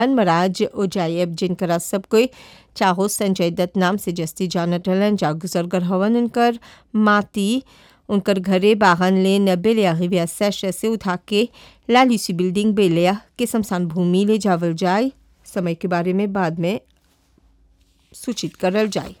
मनमराज ओजायब जिनकरा सब कोई चाहो संजय दत्त नाम से जस्ती जानत रहलन जा गुजरगर हवन उनकर माती उनकर घरे बाहन ले नब्बे arrivé सैश से उठा के लालिसी बिल्डिंग बेलिया के शमशान भूमि ले जावल जाए समय के बारे में बाद में सूचित करल जाए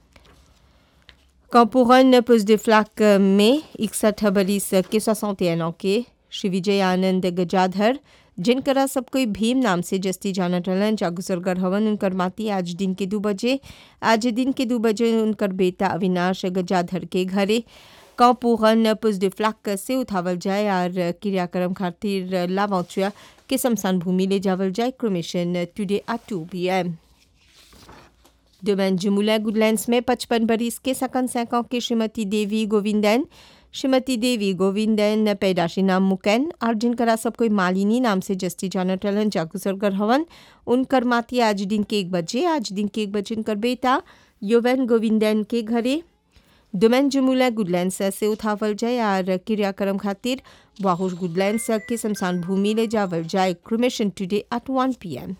कंपोरन पुस de फ्लाक में इकसठ बरिस के 61 ans के श्री विजय आनंद गजाधर जिनकरा सब कोई भीम नाम से जस्ती जानत रहलन जागुसरगर हवन उनकर माती आज दिन के दो बजे आज दिन के दो बजे उनकर बेटा अविनाश गजाधर के घरे कंपोरन पुस de फ्लाक से उठावल जाए और क्रियाक्रम खातिर लावांचुआ के शमशान भूमि ले जावल जाए cremation today at two P M डोमेन जुमुला गुडलैंड्स में पचपन बरिस के सकन सैकों की श्रीमती देवी गोविंदन श्रीमती देवी गोविंदन पैदाशी नाम मुकैन और जिनकरा सब कोई मालिनी नाम से जस्ती जानत रहलन जागुसरगर हवन उनकर माती आज दिन के एक बजे आज दिन के एक बजे उनकर बेटा योवेन गोविंदन के घरे डोमेन जुमुला गुडलैंड्स से उठावल जाए और क्रियाक्रम खातिर वाहुश गुडलैंड्स के शमशान भूमि ले जावल जाए cremation today at one P M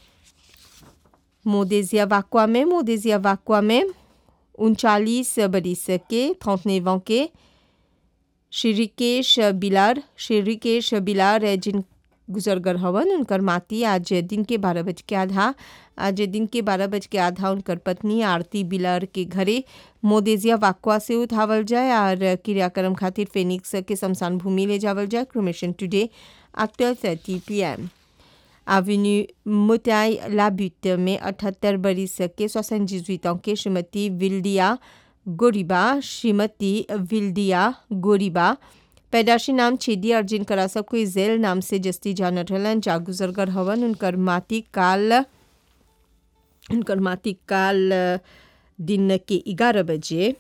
मोदेजिया वाकुआ में मोदेजिया वाकुआ में उनचालीस बरिस के थौतनेवों के श्री रिकेश बिलार श्री रिकेश बिलार जिन गुजरगर हवन उनकर माती आज दिन के बारह बज के आधा आज दिन के बारह बज के आधा उनकर पत्नी आरती बिलार के घरे मोदेजिया वाकुआ से उठावल जाए और क्रियाक्रम खातिर फेनिक्स के शमशान भूमि ले जावल जाए cremation today at twelve thirty P M avenue Motaille Labutte में अठहत्तर बरिस के सोसन ans के श्रीमती विल्डिया गोरिबा श्रीमती विल्डिया गोरिबा पैदाशी नाम छेदी और जिनकरा सब कोई जेल नाम से जस्ती जानत रहलन जागुजरगर हवन उनकर माती काल उनकर माती काल दिन के ग्यारह बजे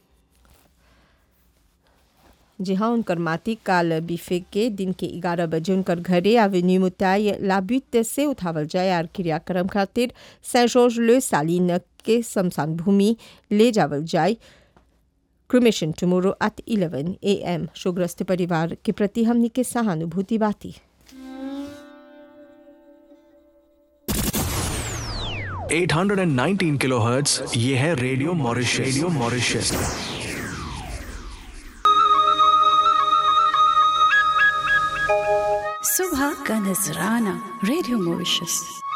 जी हाँ उनकर माती काल बीफे के दिन के ग्यारह बजे उनकर घरे एवेन्यू मुताई लाबुत से उठावल जाए और क्रियाक्रम खातिर सें जॉर्ज ले सालिन के शमशान भूमि ले जावल जाए cremation tomorrow at 11 A M शोग्रस्त परिवार के प्रति हमनी के सहानुभूति बाती 819 किलोहर्ट्ज ये है रेडियो मॉरिशस रेडियो मॉरिशस सुबह का नजराना रेडियो मॉरिशस